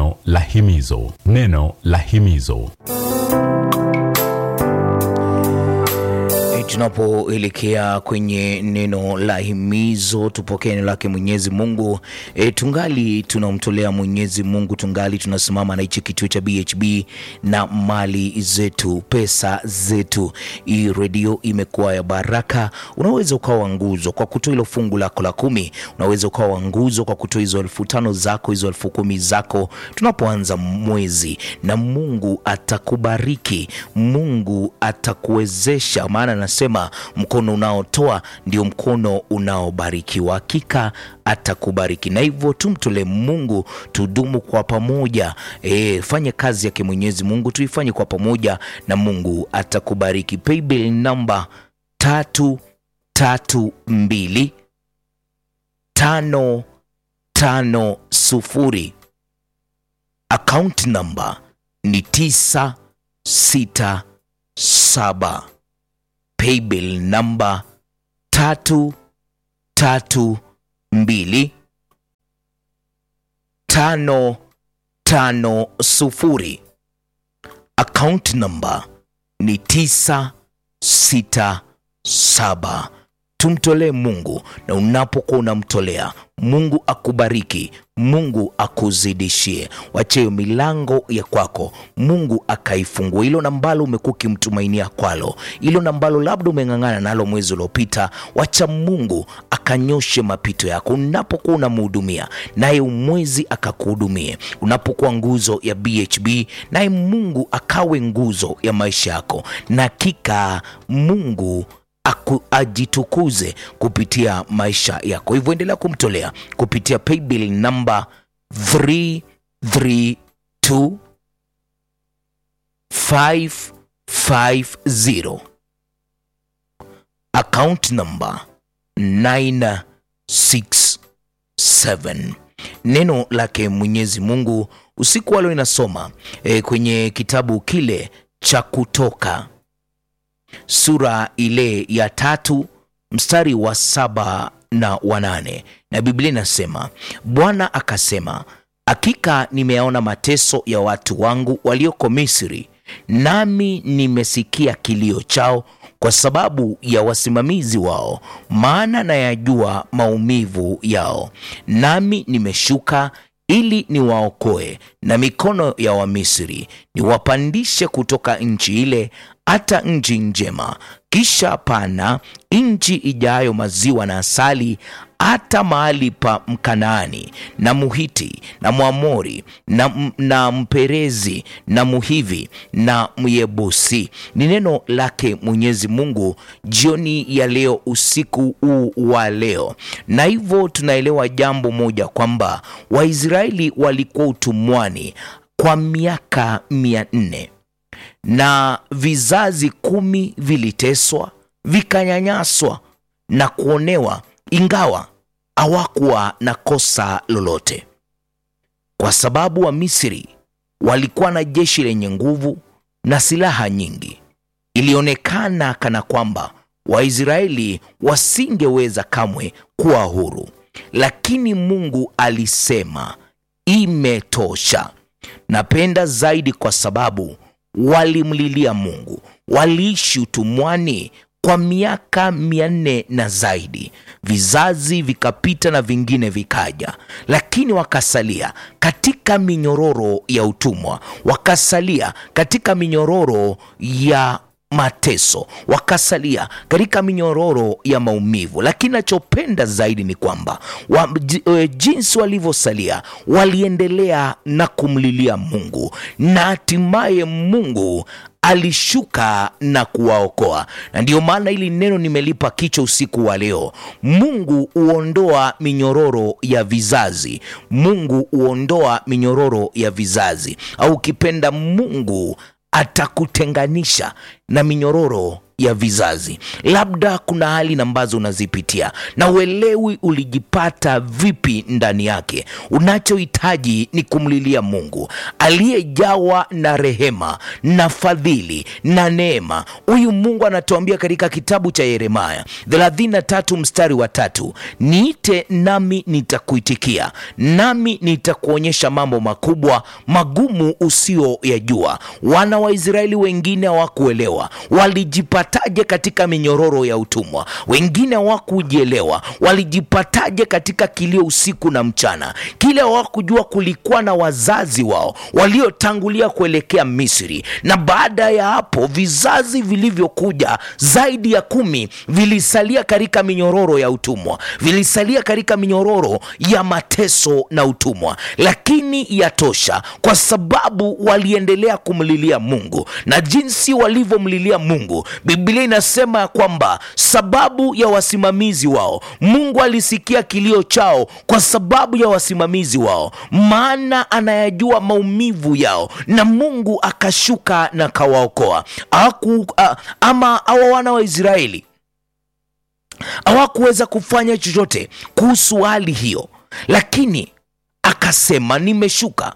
Neno la himizo, neno la himizo. E, tunapoelekea kwenye neno la himizo, tupokee neno lake Mwenyezi Mungu. E, tungali tunamtolea Mwenyezi Mungu, tungali tunasimama na hichi kituo cha BHB na mali zetu, pesa zetu. Hii redio imekuwa ya baraka. Unaweza ukawa nguzo kwa kutoa hilo fungu lako la kumi, unaweza ukawa nguzo kwa kutoa hizo elfu tano zako, hizo elfu kumi zako, tunapoanza mwezi, na Mungu atakubariki, Mungu atakuwezesha, maana anasema mkono unaotoa ndio mkono unaobarikiwa. Hakika atakubariki, na hivyo tumtolee Mungu, tudumu kwa pamoja. E, fanye kazi yake Mwenyezi Mungu, tuifanye kwa pamoja na Mungu atakubariki. Paybill namba tatu tatu mbili tano tano sufuri. Account namba ni tisa sita saba. Paybill namba tatu tatu mbili tano tano sufuri. Account namba ni tisa sita saba. Tumtolee Mungu, na unapokuwa unamtolea Mungu akubariki, Mungu akuzidishie. Wacheyo milango ya kwako, Mungu akaifungua. Hilo nambalo umekuwa ukimtumainia kwalo, hilo nambalo labda umeng'ang'ana nalo mwezi uliopita, wacha Mungu akanyoshe mapito yako. Unapokuwa unamhudumia naye mwezi akakuhudumie. Unapokuwa nguzo ya BHB naye Mungu akawe nguzo ya maisha yako, na hakika Mungu aku, ajitukuze kupitia maisha yako. Hivyo endelea kumtolea kupitia paybill namba 332 550 account number 967. Neno lake Mwenyezi Mungu usiku wa leo inasoma e, kwenye kitabu kile cha Kutoka sura ile ya tatu mstari wa saba na wanane na Biblia inasema, Bwana akasema, hakika nimeyaona mateso ya watu wangu walioko Misri, nami nimesikia kilio chao kwa sababu ya wasimamizi wao, maana nayajua maumivu yao, nami nimeshuka ili niwaokoe na mikono ya Wamisri, niwapandishe kutoka nchi ile hata nchi njema, kisha pana nchi ijayo maziwa na asali, hata mahali pa Mkanaani na Muhiti na Mwamori na, na Mperezi na Muhivi na Myebusi. Ni neno lake Mwenyezi Mungu jioni ya leo, usiku huu wa leo, na hivyo tunaelewa jambo moja kwamba Waisraeli walikuwa utumwani kwa miaka mia nne na vizazi kumi viliteswa vikanyanyaswa na kuonewa, ingawa hawakuwa na kosa lolote, kwa sababu wa Misri walikuwa na jeshi lenye nguvu na silaha nyingi. Ilionekana kana kwamba Waisraeli wasingeweza kamwe kuwa huru, lakini Mungu alisema imetosha. Napenda zaidi kwa sababu walimlilia Mungu, waliishi utumwani kwa miaka mia nne na zaidi. Vizazi vikapita na vingine vikaja, lakini wakasalia katika minyororo ya utumwa, wakasalia katika minyororo ya mateso, wakasalia katika minyororo ya maumivu. Lakini nachopenda zaidi ni kwamba wa, jinsi walivyosalia, waliendelea na kumlilia Mungu na hatimaye Mungu alishuka na kuwaokoa. Na ndiyo maana hili neno nimelipa kichwa usiku wa leo. Mungu huondoa minyororo ya vizazi, Mungu huondoa minyororo ya vizazi, au ukipenda Mungu atakutenganisha na minyororo ya vizazi. Labda kuna hali ambazo unazipitia na uelewi ulijipata vipi ndani yake. Unachohitaji ni kumlilia Mungu aliyejawa na rehema na fadhili na neema. Huyu Mungu anatuambia katika kitabu cha Yeremaya 33 mstari wa tatu, niite nami nitakuitikia, nami nitakuonyesha mambo makubwa magumu usiyoyajua. Wana wa Israeli wengine hawakuelewa walijipataje katika minyororo ya utumwa, wengine hawakujielewa walijipataje katika kilio usiku na mchana. Kile hawakujua kulikuwa na wazazi wao waliotangulia kuelekea Misri, na baada ya hapo vizazi vilivyokuja zaidi ya kumi vilisalia katika minyororo ya utumwa, vilisalia katika minyororo ya mateso na utumwa, lakini yatosha, kwa sababu waliendelea kumlilia Mungu na jinsi walivyomlilia Mungu, Biblia inasema ya kwamba sababu ya wasimamizi wao, Mungu alisikia kilio chao kwa sababu ya wasimamizi wao, maana anayajua maumivu yao, na Mungu akashuka na kawaokoa. Hawaku a- ama hawa wana wa Israeli hawakuweza kufanya chochote kuhusu hali hiyo, lakini akasema, nimeshuka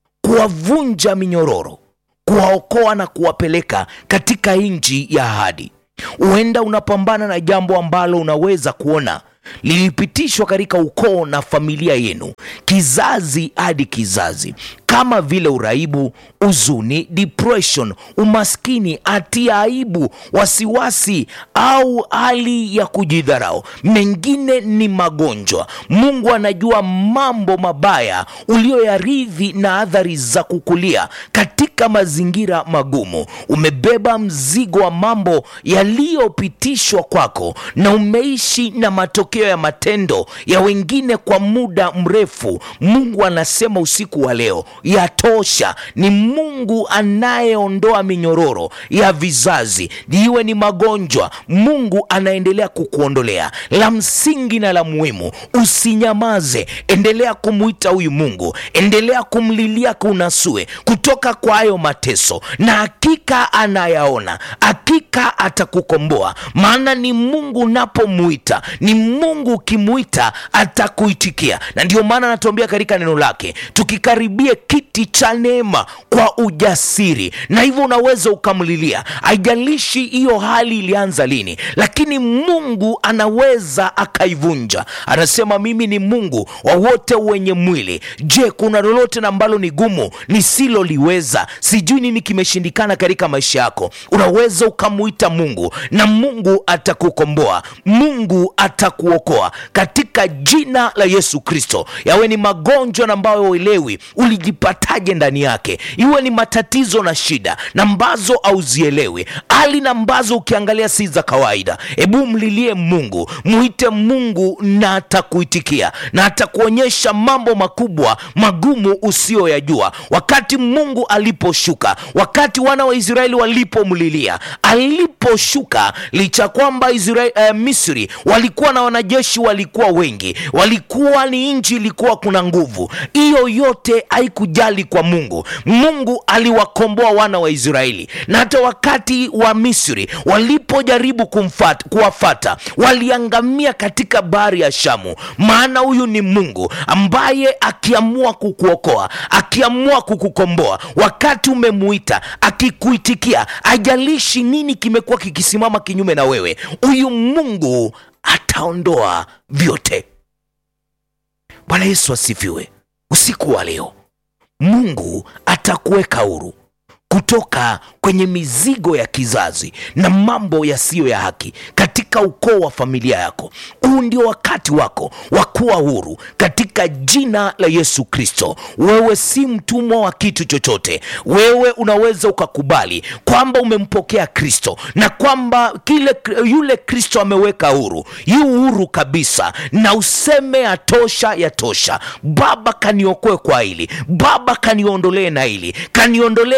kuwavunja minyororo, kuwaokoa na kuwapeleka katika nchi ya ahadi. Huenda unapambana na jambo ambalo unaweza kuona lilipitishwa katika ukoo na familia yenu kizazi hadi kizazi, kama vile uraibu, huzuni, depression, umaskini, hatia, aibu, wasiwasi au hali ya kujidharau. Mengine ni magonjwa. Mungu anajua mambo mabaya ulioyarithi na athari za kukulia katika mazingira magumu. Umebeba mzigo wa mambo yaliyopitishwa kwako na umeishi na matokeo ya matendo ya wengine kwa muda mrefu. Mungu anasema usiku wa leo, yatosha. Ni Mungu anayeondoa minyororo ya vizazi, iwe ni magonjwa, Mungu anaendelea kukuondolea. La msingi na la muhimu, usinyamaze, endelea kumwita huyu Mungu, endelea kumlilia kunasue kutoka kwa hayo mateso, na hakika anayaona, hakika atakukomboa, maana ni Mungu unapomuita, ni Mungu ukimuita atakuitikia, na ndio maana anatuambia katika neno lake tukikaribie kiti cha neema kwa ujasiri, na hivyo unaweza ukamlilia. Haijalishi hiyo hali ilianza lini, lakini Mungu anaweza akaivunja. Anasema mimi ni Mungu wa wote wenye mwili. Je, kuna lolote na ambalo ni gumu nisiloliweza? Sijui nini kimeshindikana katika maisha yako. Unaweza ukamuita Mungu na Mungu atakukomboa, Mungu atakuokoa katika jina la Yesu Kristo. Yawe ni magonjwa na ambayo uelewi ulijipataje ndani yake, iwe ni matatizo na shida na ambazo hauzielewi, hali na ambazo ukiangalia si za kawaida. Hebu mlilie Mungu, muite Mungu na atakuitikia na atakuonyesha mambo makubwa magumu usiyoyajua. Wakati Mungu aliposhuka, wakati wana wa Israeli walipomlilia, aliposhuka, licha kwamba Israeli, eh, Misri walikuwa na wanajeshi walikuwa wengi, walikuwa ni nchi ilikuwa kuna nguvu, hiyo yote haikujali kwa Mungu. Mungu aliwakomboa wana wa Israeli, na hata wakati wa Misri walipojaribu kumfata, kuwafata waliangamia katika bahari ya Shamu, maana huyu ni Mungu ambaye akiamua kukuokoa, akiamua kukukomboa, wakati umemuita, akikuitikia, ajalishi nini kimekuwa kikisimama kinyume na wewe, huyu Mungu ataondoa vyote. Bwana Yesu asifiwe. Usiku wa leo Mungu atakuweka huru kutoka kwenye mizigo ya kizazi na mambo yasiyo ya haki katika ukoo wa familia yako. Huu ndio wakati wako wa kuwa huru katika jina la Yesu Kristo. Wewe si mtumwa wa kitu chochote. Wewe unaweza ukakubali kwamba umempokea Kristo na kwamba kile yule Kristo ameweka huru, yu huru kabisa, na useme yatosha, yatosha. Baba, kaniokoe kwa hili. Baba, kaniondolee na hili, kaniondolee minyo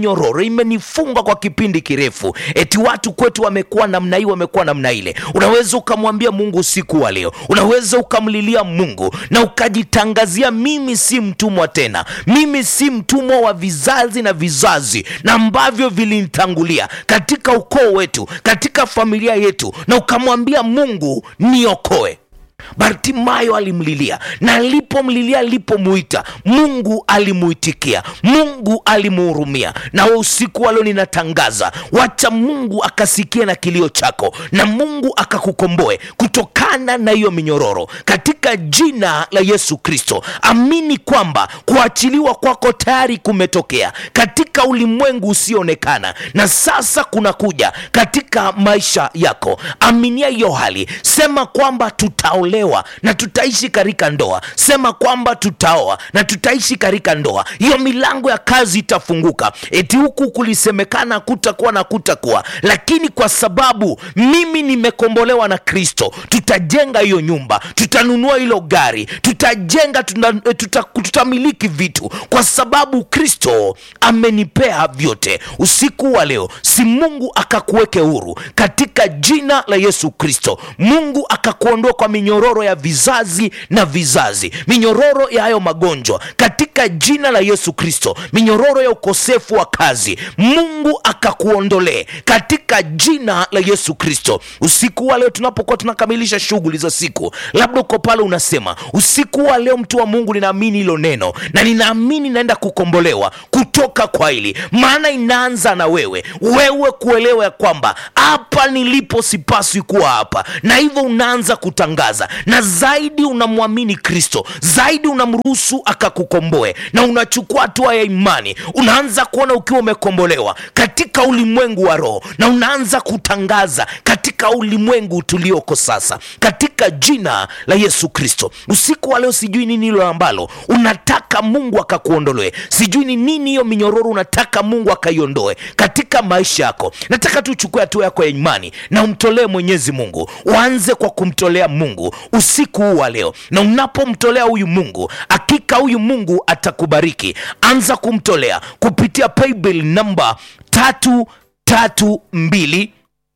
minyororo imenifunga kwa kipindi kirefu eti watu kwetu wamekuwa namna hii wamekuwa namna ile unaweza ukamwambia mungu usiku wa leo unaweza ukamlilia mungu na ukajitangazia mimi si mtumwa tena mimi si mtumwa wa vizazi na vizazi na ambavyo vilinitangulia katika ukoo wetu katika familia yetu na ukamwambia mungu niokoe bartimayo alimlilia na alipomlilia alipomuita mungu alimuitikia mungu alimuhurumia na we usiku wa leo ninatangaza wacha mungu akasikie na kilio chako na mungu akakukomboe kutokana na hiyo minyororo katika jina la yesu kristo amini kwamba kuachiliwa kwako tayari kumetokea katika ulimwengu usioonekana na sasa kunakuja katika maisha yako aminia hiyo hali sema kwamba tutaolewa na tutaishi katika ndoa sema kwamba tutaoa na tutaishi katika ndoa hiyo milango ya kazi itafunguka eti huku kulisemekana kutakuwa na kutakuwa lakini kwa sababu mimi nimekombolewa na kristo tutajenga hiyo nyumba tutanunua hilo gari tutajenga tuta, tuta, tutamiliki vitu kwa sababu kristo amenipea vyote usiku wa leo si mungu akakuweke huru katika jina la yesu kristo mungu akakuondoa kwa minyororo ya vizazi na vizazi minyororo ya hayo magonjwa katika jina la yesu kristo minyororo ya ukosefu wa kazi mungu akakuondolee katika jina la yesu kristo usiku wa leo tunapokuwa tunakamilisha shughuli za siku labda uko pale unasema usiku wa leo mtu wa mungu ninaamini hilo neno na ninaamini naenda kukombolewa kutoka kwa hili maana inaanza na wewe wewe kuelewa ya kwamba hapa nilipo sipaswi kuwa hapa na hivyo unaanza kutangaza na zaidi unamwamini kristo zaidi unamruhusu akakukomboe na unachukua hatua ya imani unaanza kuona ukiwa umekombolewa katika ulimwengu wa roho na unaanza kutangaza katika ulimwengu tulioko sasa katika jina la yesu kristo usiku wa leo sijui nini hilo ambalo unataka mungu akakuondolee sijui ni nini hiyo minyororo unataka mungu akaiondoe katika maisha yako nataka tu uchukue hatua yako ya imani na umtolee mwenyezi mungu uanze kwa kumtolea mungu usiku huu wa leo na unapomtolea huyu mungu hakika huyu mungu atakubariki anza kumtolea kupitia paybill namba tatu tatu mbili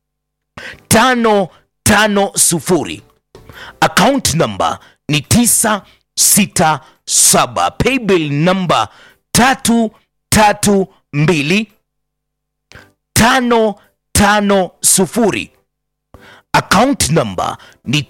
tano tano sufuri account number ni 967 paybill number 332 550 account number ni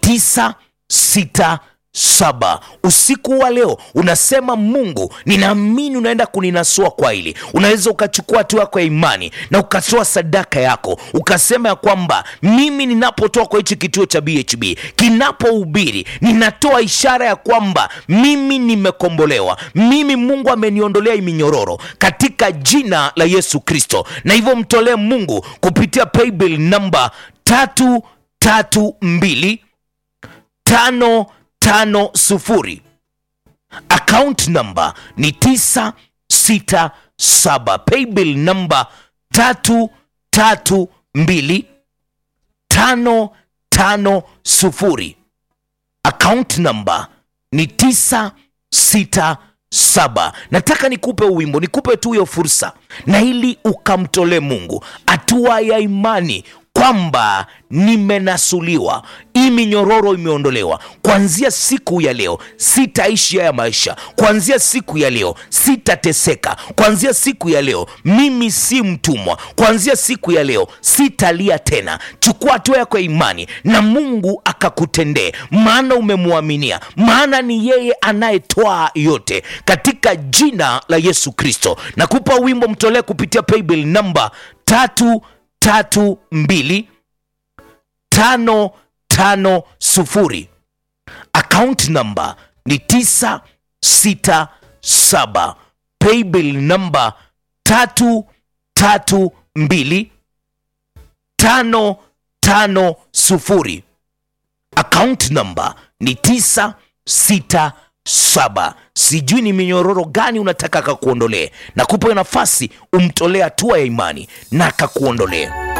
967 usiku wa leo unasema mungu ninaamini unaenda kuninasua kwa hili unaweza ukachukua hatua yako ya imani na ukatoa sadaka yako ukasema ya kwamba mimi ninapotoa kwa hichi kituo cha bhb kinapohubiri ninatoa ishara ya kwamba mimi nimekombolewa mimi mungu ameniondolea hii minyororo katika jina la yesu kristo na hivyo mtolee mungu kupitia paybill namba tatu tatu mbili tano tano sufuri account number ni 967 paybill number tatu tatu mbili tano tano sufuri account number ni 967 nataka nikupe wimbo nikupe tu hiyo fursa na ili ukamtolee mungu hatua ya imani kwamba nimenasuliwa hii minyororo imeondolewa kuanzia siku ya leo sitaishi haya maisha kuanzia siku ya leo sitateseka kuanzia siku ya leo mimi si mtumwa kuanzia siku ya leo sitalia tena chukua hatua yako ya imani na mungu akakutendee maana umemwaminia maana ni yeye anayetoa yote katika jina la yesu kristo nakupa wimbo mtolee kupitia paybill namba tatu tatu mbili tano tano sufuri account number ni tisa sita saba paybill number tatu tatu mbili tano tano sufuri account number ni tisa sita saba sijui ni minyororo gani unataka akakuondolee na kupa nafasi umtolee hatua ya imani na akakuondolee